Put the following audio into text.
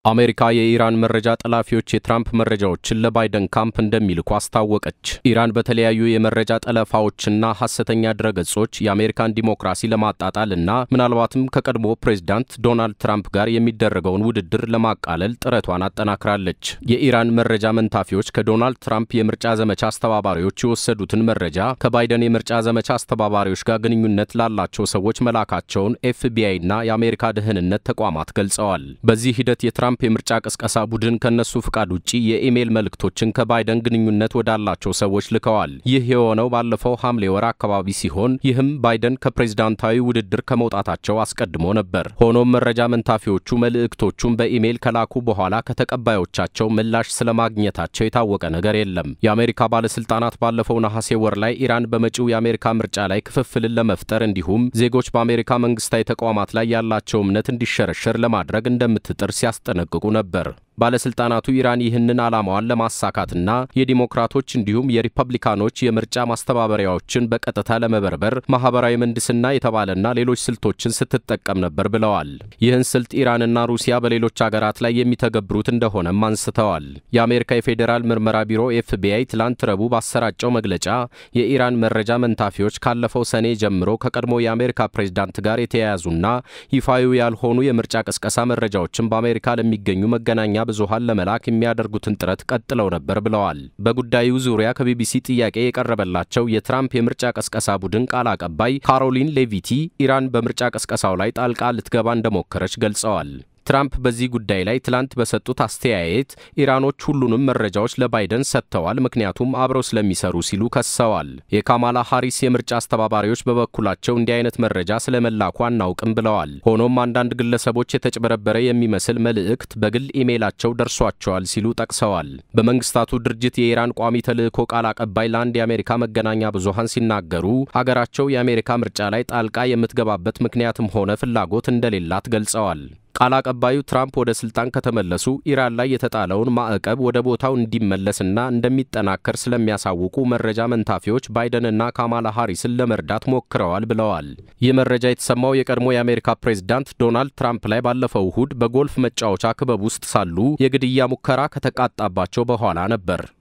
አሜሪካ የኢራን መረጃ ጠላፊዎች የትራምፕ መረጃዎችን ለባይደን ካምፕ እንደሚልኩ አስታወቀች። ኢራን በተለያዩ የመረጃ ጠለፋዎችና ሐሰተኛ ድረገጾች የአሜሪካን ዲሞክራሲ ለማጣጣል እና ምናልባትም ከቀድሞ ፕሬዝዳንት ዶናልድ ትራምፕ ጋር የሚደረገውን ውድድር ለማቃለል ጥረቷን አጠናክራለች። የኢራን መረጃ መንታፊዎች ከዶናልድ ትራምፕ የምርጫ ዘመቻ አስተባባሪዎች የወሰዱትን መረጃ ከባይደን የምርጫ ዘመቻ አስተባባሪዎች ጋር ግንኙነት ላላቸው ሰዎች መላካቸውን ኤፍቢአይ እና የአሜሪካ ደህንነት ተቋማት ገልጸዋል። በዚህ ሂደት የትራምፕ የምርጫ ቅስቀሳ ቡድን ከነሱ ፍቃድ ውጪ የኢሜይል መልእክቶችን ከባይደን ግንኙነት ወዳላቸው ሰዎች ልከዋል። ይህ የሆነው ባለፈው ሐምሌ ወር አካባቢ ሲሆን ይህም ባይደን ከፕሬዝዳንታዊ ውድድር ከመውጣታቸው አስቀድሞ ነበር። ሆኖም መረጃ መንታፊዎቹ መልእክቶቹን በኢሜይል ከላኩ በኋላ ከተቀባዮቻቸው ምላሽ ስለማግኘታቸው የታወቀ ነገር የለም። የአሜሪካ ባለስልጣናት ባለፈው ነሐሴ ወር ላይ ኢራን በመጪው የአሜሪካ ምርጫ ላይ ክፍፍልን ለመፍጠር እንዲሁም ዜጎች በአሜሪካ መንግስታዊ ተቋማት ላይ ያላቸው እምነት እንዲሸረሸር ለማድረግ እንደምትጥር ሲያስጠነቅቁ ነበር። ባለስልጣናቱ ኢራን ይህንን ዓላማዋን ለማሳካትና የዲሞክራቶች እንዲሁም የሪፐብሊካኖች የምርጫ ማስተባበሪያዎችን በቀጥታ ለመበርበር ማህበራዊ ምህንድስና የተባለና ሌሎች ስልቶችን ስትጠቀም ነበር ብለዋል። ይህን ስልት ኢራንና ሩሲያ በሌሎች አገራት ላይ የሚተገብሩት እንደሆነም አንስተዋል። የአሜሪካ የፌዴራል ምርመራ ቢሮ ኤፍቢአይ ትላንት ረቡዕ ባሰራጨው መግለጫ የኢራን መረጃ መንታፊዎች ካለፈው ሰኔ ጀምሮ ከቀድሞ የአሜሪካ ፕሬዝዳንት ጋር የተያያዙና ይፋዊ ያልሆኑ የምርጫ ቅስቀሳ መረጃዎችን በአሜሪካ ለሚገኙ መገናኛ ብዙሃን ለመላክ የሚያደርጉትን ጥረት ቀጥለው ነበር ብለዋል። በጉዳዩ ዙሪያ ከቢቢሲ ጥያቄ የቀረበላቸው የትራምፕ የምርጫ ቀስቀሳ ቡድን ቃል አቀባይ ካሮሊን ሌቪቲ ኢራን በምርጫ ቀስቀሳው ላይ ጣልቃ ልትገባ እንደሞከረች ገልጸዋል። ትራምፕ በዚህ ጉዳይ ላይ ትላንት በሰጡት አስተያየት ኢራኖች ሁሉንም መረጃዎች ለባይደን ሰጥተዋል፣ ምክንያቱም አብረው ስለሚሰሩ ሲሉ ከሰዋል። የካማላ ሃሪስ የምርጫ አስተባባሪዎች በበኩላቸው እንዲህ አይነት መረጃ ስለመላኩ አናውቅም ብለዋል። ሆኖም አንዳንድ ግለሰቦች የተጭበረበረ የሚመስል መልእክት በግል ኢሜይላቸው ደርሷቸዋል ሲሉ ጠቅሰዋል። በመንግስታቱ ድርጅት የኢራን ቋሚ ተልእኮ ቃል አቀባይ ለአንድ የአሜሪካ መገናኛ ብዙሃን ሲናገሩ ሀገራቸው የአሜሪካ ምርጫ ላይ ጣልቃ የምትገባበት ምክንያትም ሆነ ፍላጎት እንደሌላት ገልጸዋል። ቃል አቀባዩ ትራምፕ ወደ ስልጣን ከተመለሱ ኢራን ላይ የተጣለውን ማዕቀብ ወደ ቦታው እንዲመለስና እንደሚጠናከር ስለሚያሳውቁ መረጃ መንታፊዎች ባይደንና ካማላ ሃሪስን ለመርዳት ሞክረዋል ብለዋል። ይህ መረጃ የተሰማው የቀድሞ የአሜሪካ ፕሬዝዳንት ዶናልድ ትራምፕ ላይ ባለፈው እሁድ በጎልፍ መጫወቻ ክበብ ውስጥ ሳሉ የግድያ ሙከራ ከተቃጣባቸው በኋላ ነበር።